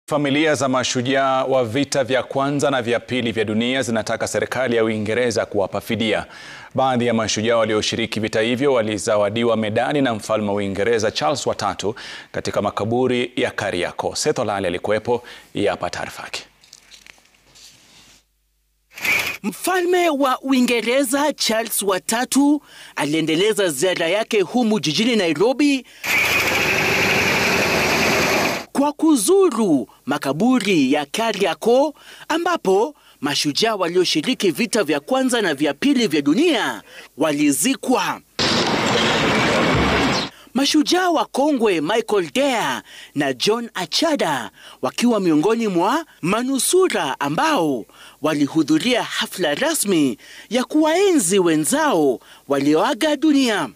Familia za mashujaa wa vita vya kwanza na vya pili vya dunia zinataka serikali ya Uingereza kuwapa fidia. Baadhi ya mashujaa walioshiriki vita hivyo walizawadiwa medali na mfalme wa Uingereza Charles watatu katika makaburi ya Kariakoo. Seth Olale alikuwepo, hapa taarifa yake. Mfalme wa Uingereza Charles watatu aliendeleza ziara yake humu jijini Nairobi kwa kuzuru makaburi ya Kariakoo ambapo mashujaa walioshiriki vita vya kwanza na vya pili vya dunia walizikwa. Mashujaa wa kongwe Michael Dare na John Achada wakiwa miongoni mwa manusura ambao walihudhuria hafla rasmi ya kuwaenzi wenzao walioaga dunia.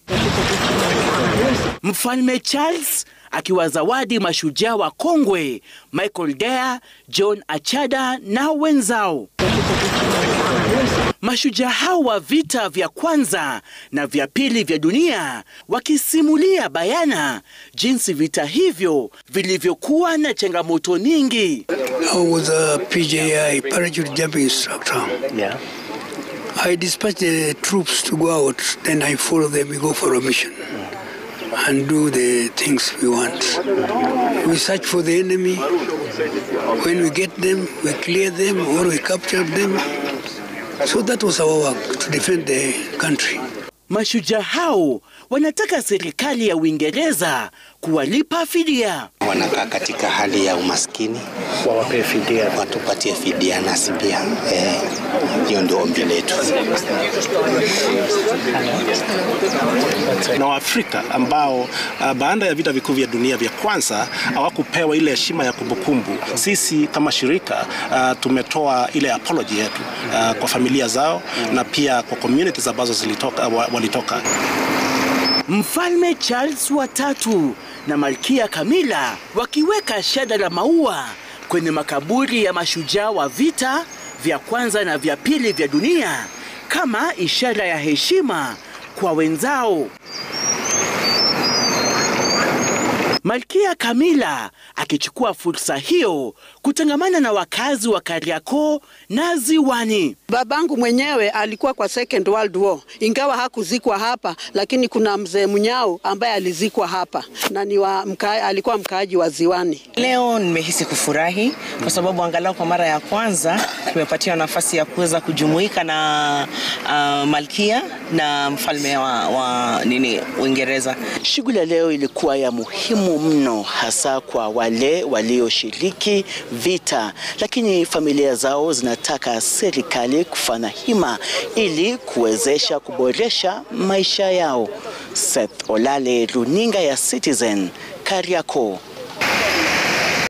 Mfalme Charles akiwazawadi mashujaa wa kongwe Michael Dare, John Achada na wenzao. Mashujaa hao wa vita vya kwanza na vya pili vya dunia wakisimulia bayana jinsi vita hivyo vilivyokuwa na changamoto nyingi. I was a PJI parachute jumping instructor. Yeah. I dispatch the troops to go out, then I follow them, we go for a mission and do the things we want. We search for the enemy. When we get them, we clear them or we capture them. So that was our work, to defend the country. Mashujaa hao wanataka serikali ya Uingereza kuwalipa fidia. Wanakaa katika hali ya umaskini, Wawapee fidia. watupatie fidia nasi pia. Eh, hiyo ndio ombi letu. na Waafrika ambao uh, baada ya vita vikuu vya dunia vya kwanza hawakupewa ile heshima ya kumbukumbu. Sisi kama shirika uh, tumetoa ile apology yetu uh, kwa familia zao na pia kwa communities ambazo zilitoka, wa- walitoka. Mfalme Charles watatu na Malkia Camilla wakiweka shada la maua kwenye makaburi ya mashujaa wa vita vya kwanza na vya pili vya dunia kama ishara ya heshima kwa wenzao. Malkia Camilla akichukua fursa hiyo kutangamana na wakazi wa Kariakoo na Ziwani. Babangu mwenyewe alikuwa kwa Second World War, ingawa hakuzikwa hapa, lakini kuna mzee Munyao ambaye alizikwa hapa na ni wa mka, alikuwa mkaaji wa Ziwani. Leo nimehisi kufurahi kwa sababu angalau kwa mara ya kwanza tumepatiwa nafasi ya kuweza kujumuika na uh, malkia na mfalme wa, wa nini Uingereza. Shughuli ya leo ilikuwa ya muhimu mno, hasa kwa wale walioshiriki vita, lakini familia zao zinataka serikali kufanya hima ili kuwezesha kuboresha maisha yao. Seth Olale, runinga ya Citizen, Kariakoo.